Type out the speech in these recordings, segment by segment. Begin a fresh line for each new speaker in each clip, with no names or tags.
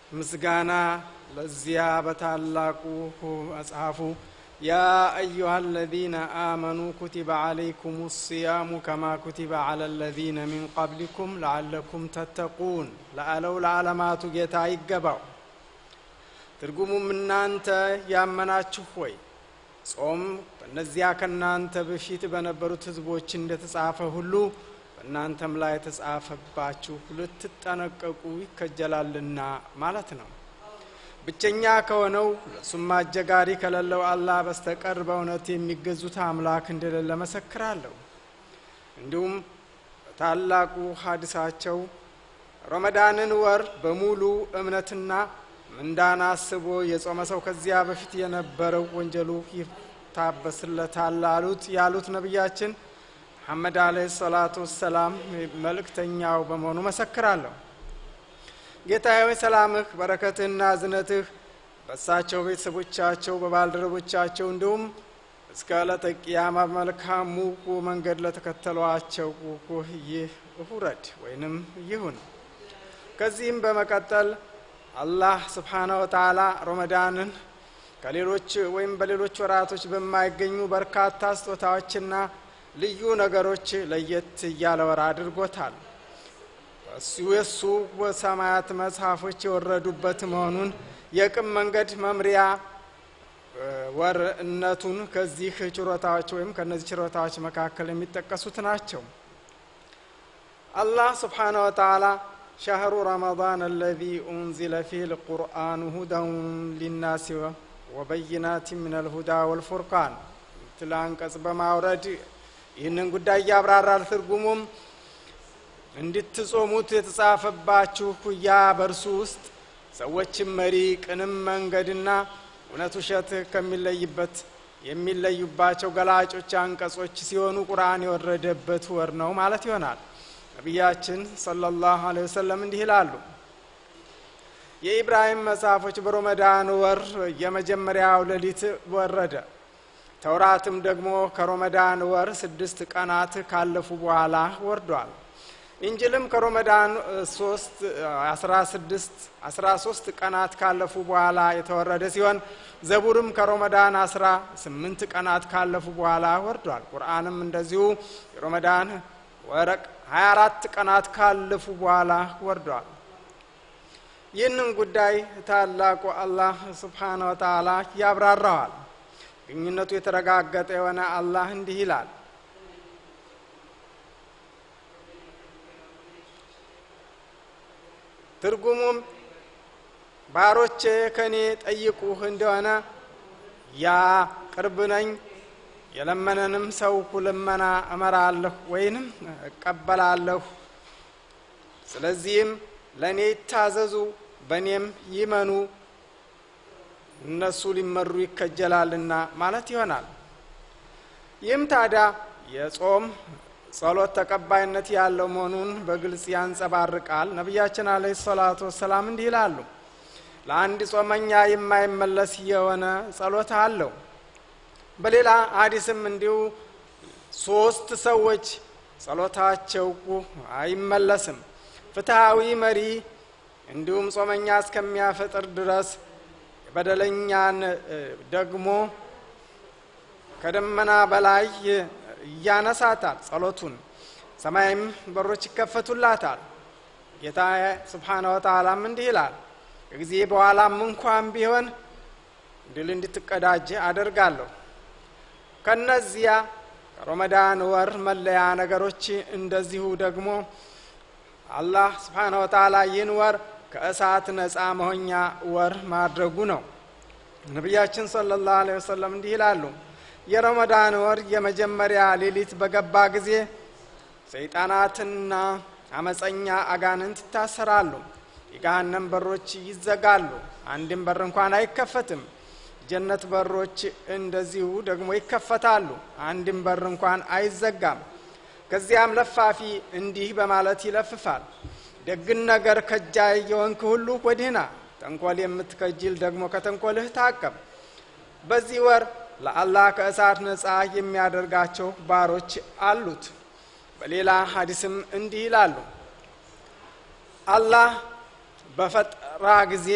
ምስጋና ለዚያ በታላቁ መጽሐፉ ያ አዩሃ አለዚነ አመኑ ኩቲበ ዓለይኩም ሲያሙ ከማ ኩቲበ ዓላ አለዚነ ሚን ቀብሊኩም ለዓለኩም ተተቁን ለአለው ለዓለማቱ ጌታ ይገባው። ትርጉሙም እናንተ ያመናችሁ ሆይ ጾም በእነዚያ ከእናንተ በፊት በነበሩት ሕዝቦች እንደተጻፈ ሁሉ በእናንተም ላይ የተጻፈባችሁ ልትጠነቀቁ ይከጀላልና ማለት ነው። ብቸኛ ከሆነው ለሱም አጀጋሪ ከሌለው አላህ በስተቀር በእውነት የሚገዙት አምላክ እንደሌለ መሰክራለሁ። እንዲሁም በታላቁ ሀዲሳቸው ረመዳንን ወር በሙሉ እምነትና ምንዳን አስቦ የጾመ ሰው ከዚያ በፊት የነበረው ወንጀሉ ይታበስለታል አሉት ያሉት ነቢያችን መሐመድ አለይሂ ሰላቱ ወሰላም መልእክተኛው በመሆኑ መሰክራለሁ። ጌታዬ ሆይ ሰላምህ፣ በረከትህና እዝነትህ በእሳቸው ቤተሰቦቻቸው፣ በባልደረቦቻቸው እንዲሁም እስከ ዕለተ ቂያማ በመልካሙ መንገድ ለተከተሏቸው ይህ ውረድ ወይንም ይሁን። ከዚህም በመቀጠል አላህ ስብሓነ ወተዓላ ረመዳንን ከሌሎች ወይም በሌሎች ወራቶች በማይገኙ በርካታ ስጦታዎችና ልዩ ነገሮች ለየት እያለ ወር አድርጎታል። እሱ የእሱ በሰማያት መጽሐፎች የወረዱበት መሆኑን የቅም መንገድ መምሪያ ወርነቱን ከዚህ ችሮታዎች ወይም ከእነዚህ ችሮታዎች መካከል የሚጠቀሱት ናቸው። አላህ ስብሓነ ወተዓላ ሸህሩ ረመዳን አለዚ ኡንዚለ ፊህ ልቁርአኑ ሁደን ሊናሲ ወበይናት ምን አልሁዳ ወልፉርቃን ትል አንቀጽ በማውረድ ይህንን ጉዳይ እያብራራል። ትርጉሙም እንድትጾሙት የተጻፈባችሁ ያ በእርሱ ውስጥ ሰዎችም መሪ ቅንም መንገድና እውነት ውሸት ከሚለይበት የሚለዩባቸው ገላጮች አንቀጾች ሲሆኑ ቁርአን የወረደበት ወር ነው ማለት ይሆናል። ነቢያችን ሰለላሁ ዐለይሂ ወሰለም እንዲህ ይላሉ። የኢብራሂም መጽሐፎች በሮመዳን ወር የመጀመሪያው ሌሊት ወረደ። ተውራትም ደግሞ ከሮመዳን ወር ስድስት ቀናት ካለፉ በኋላ ወርዷል። ኢንጅልም ከሮመዳን ሶስት አስራ ስድስት አስራ ሶስት ቀናት ካለፉ በኋላ የተወረደ ሲሆን ዘቡርም ከሮመዳን አስራ ስምንት ቀናት ካለፉ በኋላ ወርዷል። ቁርአንም እንደዚሁ የሮመዳን ወረቅ ሀያ አራት ቀናት ካለፉ በኋላ ወርዷል። ይህንን ጉዳይ ታላቁ አላህ ስብሓነ ወተዓላ ያብራራዋል። ግንኙነቱ የተረጋገጠ የሆነ አላህ እንዲህ ይላል ትርጉሙም ባሮቼ ከእኔ ጠይቁህ እንደሆነ ያ ቅርብ ነኝ፣ የለመነንም ሰው ልመና እመራለሁ ወይንም እቀበላለሁ። ስለዚህም ለእኔ ይታዘዙ፣ በእኔም ይመኑ፣ እነሱ ሊመሩ ይከጀላልና ማለት ይሆናል። ይህም ታዲያ የጾም ጸሎት ተቀባይነት ያለው መሆኑን በግልጽ ያንጸባርቃል። ነቢያችን አለይሂ ሰላቱ ወሰላም እንዲህ ይላሉ፣ ለአንድ ጾመኛ የማይመለስ የሆነ ጸሎት አለው። በሌላ ሀዲስም እንዲሁ ሶስት ሰዎች ጸሎታቸው አይመለስም፣ ፍትሐዊ መሪ፣ እንዲሁም ጾመኛ እስከሚያፈጥር ድረስ በደለኛን ደግሞ ከደመና በላይ እያነሳታል ጸሎቱን፣ ሰማይም በሮች ይከፈቱላታል። ጌታ ስብሓነ ወተዓላም እንዲህ ይላል ከጊዜ በኋላም እንኳን ቢሆን ድል እንድትቀዳጅ አደርጋለሁ። ከነዚያ ከሮመዳን ወር መለያ ነገሮች እንደዚሁ ደግሞ አላህ ስብሓነ ወተዓላ ይህን ወር ከእሳት ነፃ መሆኛ ወር ማድረጉ ነው። ነቢያችን ሰለላሁ ዐለይሂ ወሰለም እንዲህ ይላሉ የረመዳን ወር የመጀመሪያ ሌሊት በገባ ጊዜ ሰይጣናትና አመፀኛ አጋንንት ይታሰራሉ። የገሃነም በሮች ይዘጋሉ፣ አንድም በር እንኳን አይከፈትም። ጀነት በሮች እንደዚሁ ደግሞ ይከፈታሉ፣ አንድም በር እንኳን አይዘጋም። ከዚያም ለፋፊ እንዲህ በማለት ይለፍፋል፣ ደግን ነገር ከጃይ የወንክ ሁሉ ወዲህና፣ ተንኮል የምትከጅል ደግሞ ከተንኮልህ ታቀብ። በዚህ ወር ለአላህ ከእሳት ነፃ የሚያደርጋቸው ባሮች አሉት። በሌላ ሀዲስም እንዲህ ይላሉ፣ አላህ በፈጠራ ጊዜ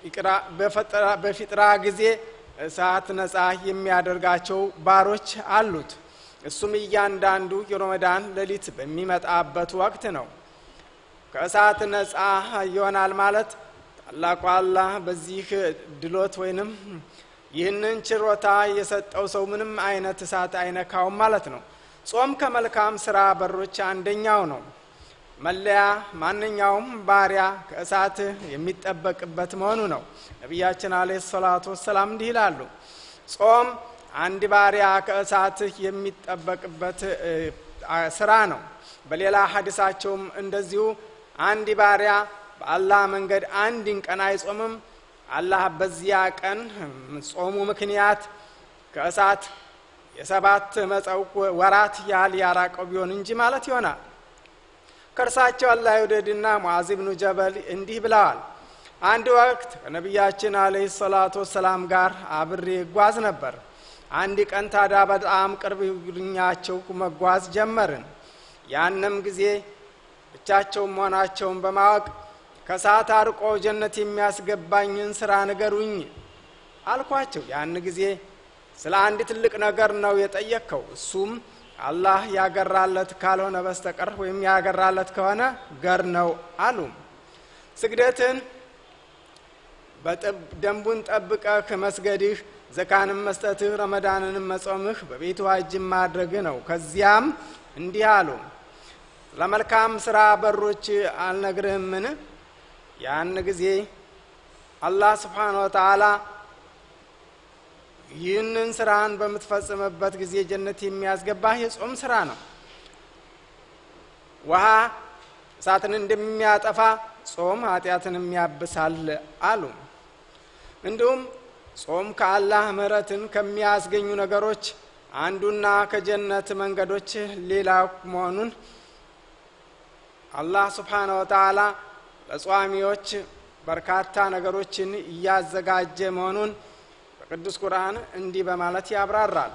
በፊጥራ ጊዜ እሳት ነጻ የሚያደርጋቸው ባሮች አሉት። እሱም እያንዳንዱ የሮመዳን ሌሊት በሚመጣበት ወቅት ነው። ከእሳት ነጻ ይሆናል ማለት ታላቁ አላህ በዚህ ድሎት ወይንም ይህንን ችሮታ የሰጠው ሰው ምንም አይነት እሳት አይነካውም ማለት ነው። ጾም ከመልካም ስራ በሮች አንደኛው ነው። መለያ ማንኛውም ባሪያ ከእሳት የሚጠበቅበት መሆኑ ነው። ነቢያችን አለይሂ ሰላቱ ወሰላም እንዲህ ይላሉ፣ ጾም አንድ ባሪያ ከእሳት የሚጠበቅበት ስራ ነው። በሌላ ሀዲሳቸውም እንደዚሁ አንድ ባሪያ በአላህ መንገድ አንድን ቀን አይጾምም፣ አላህ በዚያ ቀን ጾሙ ምክንያት ከእሳት የሰባት መጸው ወራት ያህል ያራቀው ቢሆን እንጂ ማለት ይሆናል። ከእርሳቸው አላህ ይውደድና ሙዓዝ ብኑ ጀበል እንዲህ ብለዋል። አንድ ወቅት ከነቢያችን አለይሂ ሰላቱ ወሰላም ጋር አብሬ እጓዝ ነበር። አንድ ቀን ታዲያ በጣም ቅርብ ግኛቸው መጓዝ ጀመርን። ያንም ጊዜ ብቻቸውን መሆናቸውን በማወቅ ከሰዓት አርቆ ጀነት የሚያስገባኝን ስራ ንገሩኝ አልኳቸው። ያን ጊዜ ስለ አንድ ትልቅ ነገር ነው የጠየቅከው። እሱም አላህ ያገራለት ካልሆነ በስተቀር ወይም ያገራለት ከሆነ ገር ነው አሉ። ስግደትን ደንቡን ጠብቀህ መስገድህ፣ ዘካንም መስጠትህ፣ ረመዳንንም መጾምህ፣ በቤቱ ሀጅም ማድረግህ ነው። ከዚያም እንዲህ አሉ፣ ለመልካም ስራ በሮች አልነግርህምን? ያን ጊዜ አላህ ስብሓነ ወተዓላ ይህንን ስራን በምትፈጽምበት ጊዜ ጀነት የሚያስገባህ የጾም ስራ ነው። ውሃ እሳትን እንደሚያጠፋ ጾም ኃጢአትን የሚያብሳል አሉ። እንዲሁም ጾም ከአላህ ምሕረትን ከሚያስገኙ ነገሮች አንዱና ከጀነት መንገዶች ሌላ መሆኑን አላህ ስብሓነ ወተዓላ ለጿሚዎች በርካታ ነገሮችን እያዘጋጀ መሆኑን በቅዱስ ቁርአን እንዲህ በማለት ያብራራል።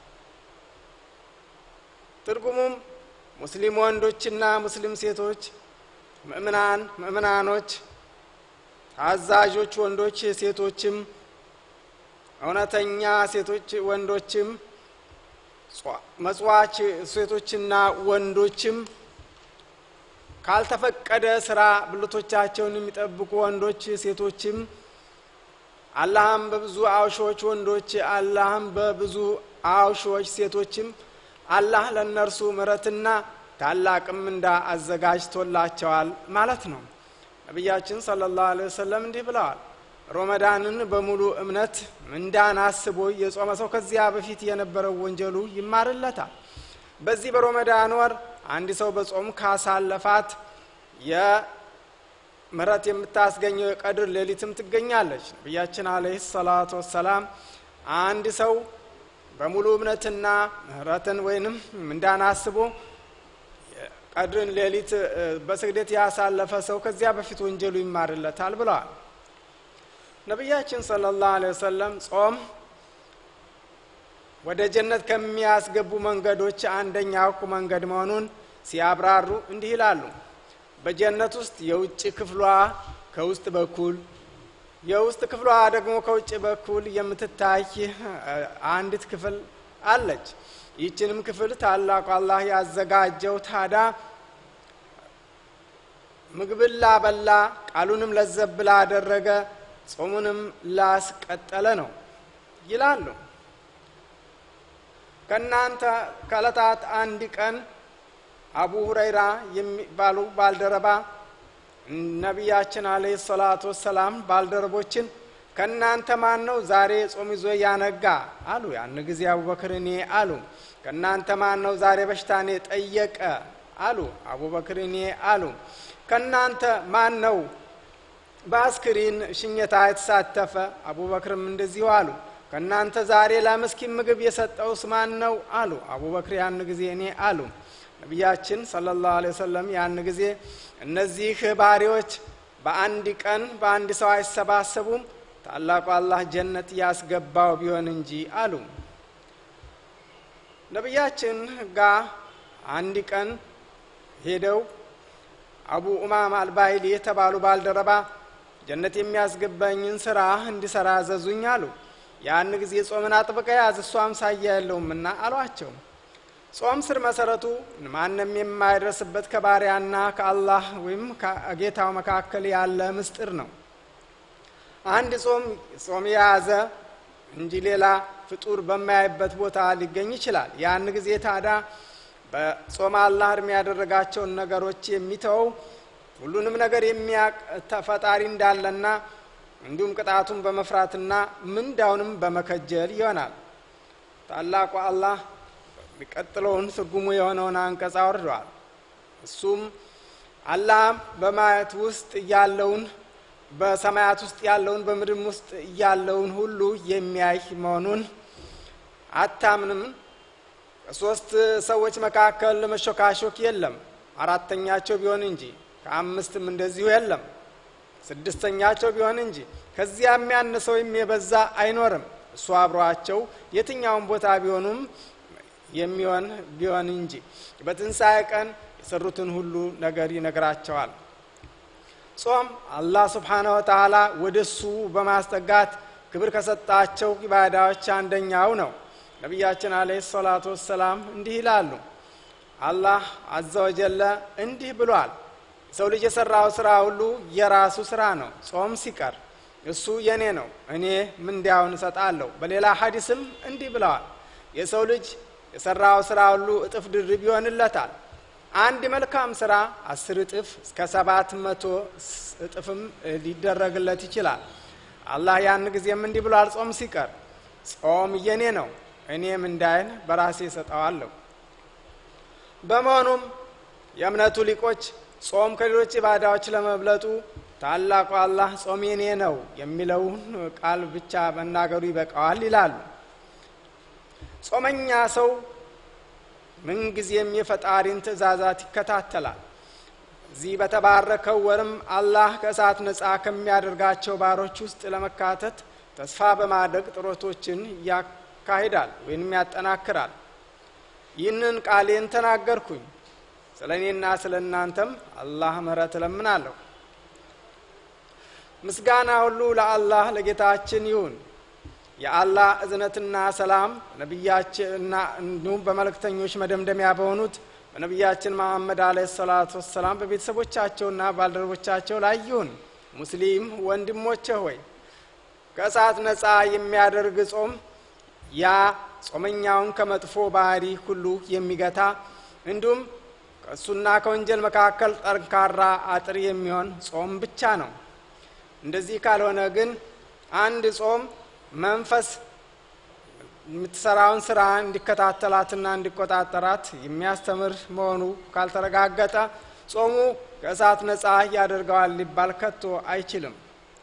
ትርጉሙም ሙስሊም ወንዶችና ሙስሊም ሴቶች፣ ምእምናን ምእምናኖች፣ ታዛዦች ወንዶች ሴቶችም፣ እውነተኛ ሴቶች ወንዶችም፣ መጽዋች ሴቶችና ወንዶችም ካልተፈቀደ ስራ ብልቶቻቸውን የሚጠብቁ ወንዶች ሴቶችም አላህም በብዙ አውሾች ወንዶች አላህም በብዙ አውሾች ሴቶችም አላህ ለእነርሱ ምሕረትና ታላቅም እንዳ አዘጋጅቶላቸዋል ማለት ነው። ነቢያችን ሰለላሁ ዐለይሂ ወሰለም እንዲህ ብለዋል። ሮመዳንን በሙሉ እምነት ምንዳን አስቦ የጾመ ሰው ከዚያ በፊት የነበረው ወንጀሉ ይማርለታል። በዚህ በሮመዳን ወር አንድ ሰው በጾም ካሳለፋት የምህረት የምታስገኘው የቀድር ሌሊትም ትገኛለች። ነቢያችን አለይሂ ሰላቱ ወሰላም አንድ ሰው በሙሉ እምነትና ምህረትን ወይንም ምንዳን አስቦ ቀድርን ሌሊት በስግደት ያሳለፈ ሰው ከዚያ በፊት ወንጀሉ ይማርለታል ብለዋል። ነቢያችን ሰለላሁ ዐለይሂ ወሰለም ጾም ወደ ጀነት ከሚያስገቡ መንገዶች አንደኛው መንገድ መሆኑን ሲያብራሩ እንዲህ ይላሉ። በጀነት ውስጥ የውጭ ክፍሏ ከውስጥ በኩል የውስጥ ክፍሏ ደግሞ ከውጭ በኩል የምትታይ አንዲት ክፍል አለች። ይህችንም ክፍል ታላቁ አላህ ያዘጋጀው ታዳ ምግብን ላበላ ቃሉንም ለዘብ ላደረገ ጾሙንም ላስቀጠለ ነው ይላሉ። ከእናንተ ከዕለታት አንድ ቀን አቡ ሁረይራ የሚባሉ ባልደረባ ነቢያችን አለይሂ ሰላቱ ወሰላም ባልደረቦችን ከእናንተ ማን ነው ዛሬ ጾም ይዞ ያነጋ አሉ። ያን ጊዜ አቡበክር እኔ አሉ። ከእናንተ ማን ነው ዛሬ በሽታኔ ጠየቀ አሉ። አቡበክር እኔ አሉ። ከእናንተ ማን ነው በአስክሪን ሽኘታ የተሳተፈ? አቡበክርም እንደዚሁ አሉ። ከእናንተ ዛሬ ለምስኪን ምግብ የሰጠውስ ማን ነው አሉ። አቡበክር ያን ጊዜ እኔ አሉ። ነቢያችን ሰለላሁ ዐለይሂ ወሰለም ያን ጊዜ እነዚህ ባሪዎች በአንድ ቀን በአንድ ሰው አይሰባሰቡም ታላቁ አላህ ጀነት ያስገባው ቢሆን እንጂ አሉ። ነቢያችን ጋ አንድ ቀን ሄደው አቡ ኡማማ አልባይሊ የተባሉ ባልደረባ ጀነት የሚያስገባኝን ስራ እንዲሰራ አዘዙኝ አሉ። ያን ጊዜ ጾምን አጥብቀ ያዝ እሱ አምሳያ የለውምና አሏቸው። ጾም ስር መሰረቱ ማንም የማይደርስበት ከባሪያና ከአላህ ወይም ከጌታው መካከል ያለ ምስጢር ነው። አንድ ጾም ጾም የያዘ እንጂ ሌላ ፍጡር በማያይበት ቦታ ሊገኝ ይችላል። ያን ጊዜ ታዲያ በጾም አላህ እርም ያደረጋቸውን ነገሮች የሚተወው ሁሉንም ነገር የሚያቅ ፈጣሪ እንዳለና እንዲሁም ቅጣቱን በመፍራትና ምንዳውንም በመከጀል ይሆናል። ታላቁ አላህ የሚቀጥለውን ትርጉሙ የሆነውን አንቀጽ አውርደዋል። እሱም አላህ በማየት ውስጥ ያለውን በሰማያት ውስጥ ያለውን በምድርም ውስጥ ያለውን ሁሉ የሚያይ መሆኑን አታምንም? ከሶስት ሰዎች መካከል መሾካሾክ የለም አራተኛቸው ቢሆን እንጂ ከአምስትም እንደዚሁ የለም ስድስተኛቸው ቢሆን እንጂ ከዚያ የሚያንሰው ወይም የበዛ አይኖርም። እሱ አብሯቸው የትኛውን ቦታ ቢሆኑም የሚሆን ቢሆን እንጂ በትንሣኤ ቀን የሰሩትን ሁሉ ነገር ይነግራቸዋል። ጾም አላህ ስብሓነሁ ወተዓላ ወደ እሱ በማስጠጋት ክብር ከሰጣቸው ኢባዳዎች አንደኛው ነው። ነቢያችን አለይሂ ሰላቱ ወሰላም እንዲህ ይላሉ። አላህ አዘ ወጀለ እንዲህ ብሏል፣ የሰው ልጅ የሰራው ስራ ሁሉ የራሱ ስራ ነው፣ ጾም ሲቀር እሱ የኔ ነው፣ እኔ ምንዳውን እሰጣለሁ። በሌላ ሀዲስም እንዲህ ብለዋል፣ የሰው ልጅ የሰራው ስራ ሁሉ እጥፍ ድርብ ይሆንለታል። አንድ መልካም ስራ አስር እጥፍ እስከ ሰባት መቶ እጥፍም ሊደረግለት ይችላል። አላህ ያን ጊዜም እንዲህ ብሏል፣ ጾም ሲቀር ጾም የኔ ነው እኔ ምንዳይን በራሴ እሰጠዋለሁ። በመሆኑም የእምነቱ ሊቆች ጾም ከሌሎች ኢባዳዎች ለመብለጡ ታላቁ አላህ ጾም የኔ ነው የሚለውን ቃል ብቻ መናገሩ ይበቃዋል ይላሉ። ጾመኛ ሰው ምንጊዜም የፈጣሪን ትእዛዛት ይከታተላል። እዚህ በተባረከው ወርም አላህ ከእሳት ነፃ ከሚያደርጋቸው ባሮች ውስጥ ለመካተት ተስፋ በማድረግ ጥረቶችን ያካሂዳል ወይም ያጠናክራል። ይህንን ቃሌን ተናገርኩኝ፣ ስለ እኔና ስለ እናንተም አላህ ምሕረት እለምናለሁ። ምስጋና ሁሉ ለአላህ ለጌታችን ይሁን። የአላህ እዝነትና ሰላም ነቢያችንና እንዲሁም በመልእክተኞች መደምደሚያ በሆኑት በነቢያችን መሐመድ አለ ሰላቱ ወሰላም በቤተሰቦቻቸውና ባልደረቦቻቸው ላይ ይሁን። ሙስሊም ወንድሞቼ ሆይ ከእሳት ነፃ የሚያደርግ ጾም ያ ጾመኛውን ከመጥፎ ባህሪ ሁሉ የሚገታ እንዲሁም ከእሱና ከወንጀል መካከል ጠንካራ አጥር የሚሆን ጾም ብቻ ነው። እንደዚህ ካልሆነ ግን አንድ ጾም መንፈስ የምትሰራውን ስራ እንዲከታተላትና እንዲቆጣጠራት የሚያስተምር መሆኑ ካልተረጋገጠ ጾሙ ከእሳት ነፃ ያደርገዋል ሊባል ከቶ አይችልም።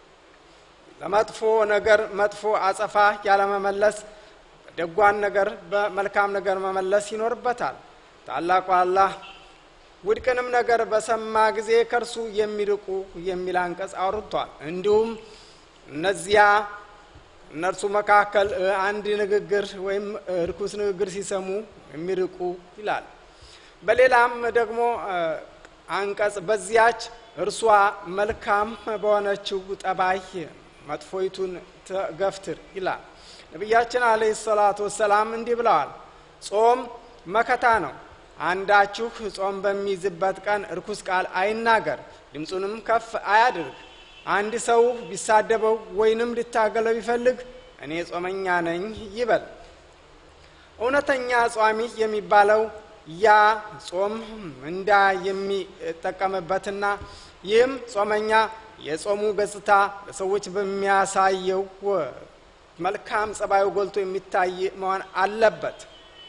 ለመጥፎ ነገር መጥፎ አጸፋ ያለመመለስ፣ ደጓን ነገር በመልካም ነገር መመለስ ይኖርበታል። ታላቁ አላህ ውድቅንም ነገር በሰማ ጊዜ ከእርሱ የሚርቁ የሚል አንቀጽ አውርቷል። እንዲሁም እነዚያ እነርሱ መካከል አንድ ንግግር ወይም እርኩስ ንግግር ሲሰሙ የሚርቁ ይላል። በሌላም ደግሞ አንቀጽ በዚያች እርሷ መልካም በሆነችው ጠባይ መጥፎይቱን ገፍትር ይላል። ነቢያችን አለይሂ ሰላቱ ወሰላም እንዲህ ብለዋል፣ ጾም መከታ ነው። አንዳችሁ ጾም በሚይዝበት ቀን እርኩስ ቃል አይናገር፣ ድምፁንም ከፍ አያድርግ። አንድ ሰው ቢሳደበው ወይንም ሊታገለው ቢፈልግ እኔ ጾመኛ ነኝ ይበል። እውነተኛ ጿሚ የሚባለው ያ ጾም እንዳ የሚጠቀምበትና ይህም ጾመኛ የጾሙ ገጽታ ለሰዎች በሚያሳየው መልካም ጸባዩ ጎልቶ የሚታይ መሆን አለበት።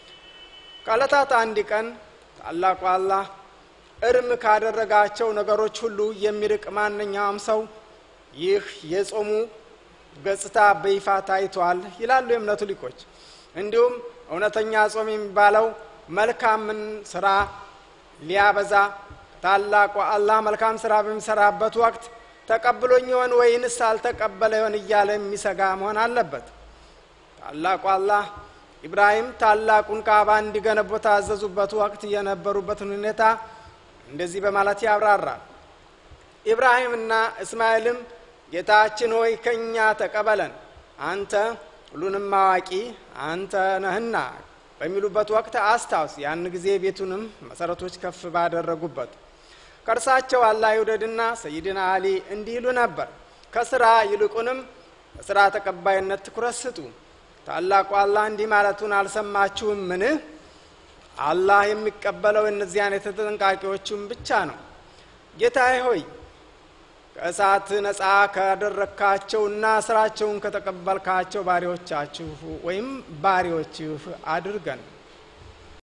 ከዕለታት አንድ ቀን ታላቁ አላህ እርም ካደረጋቸው ነገሮች ሁሉ የሚርቅ ማንኛውም ሰው ይህ የጾሙ ገጽታ በይፋ ታይቷል ይላሉ የእምነቱ ሊቆች። እንዲሁም እውነተኛ ጾም የሚባለው መልካምን ስራ ሊያበዛ ታላቁ አላህ መልካም ስራ በሚሰራበት ወቅት ተቀብሎኝ ይሆን ወይንስ አልተቀበለ ይሆን እያለ የሚሰጋ መሆን አለበት። ታላቁ አላህ ኢብራሂም ታላቁን ካዕባ እንዲገነቡ ታዘዙበት ወቅት የነበሩበትን ሁኔታ እንደዚህ በማለት ያብራራል። ኢብራሂምና እስማኤልም ጌታችን ሆይ ከእኛ ተቀበለን፣ አንተ ሁሉንም አዋቂ አንተ ነህና በሚሉበት ወቅት አስታውስ። ያን ጊዜ ቤቱንም መሰረቶች ከፍ ባደረጉበት ከእርሳቸው አላህ ይውደድና ሰይድና አሊ እንዲህ ይሉ ነበር፣ ከስራ ይልቁንም ለስራ ተቀባይነት ትኩረት ስጡ። ታላቁ አላህ እንዲህ ማለቱን አልሰማችሁም? ምን አላህ የሚቀበለው እነዚያን የተጠንቃቂዎቹን ብቻ ነው። ጌታዬ ሆይ ከእሳት ነፃ ካደረግካቸውና ስራቸውን ከተቀበልካቸው ባሪዎቻችሁ ወይም ባሪዎችህ አድርገን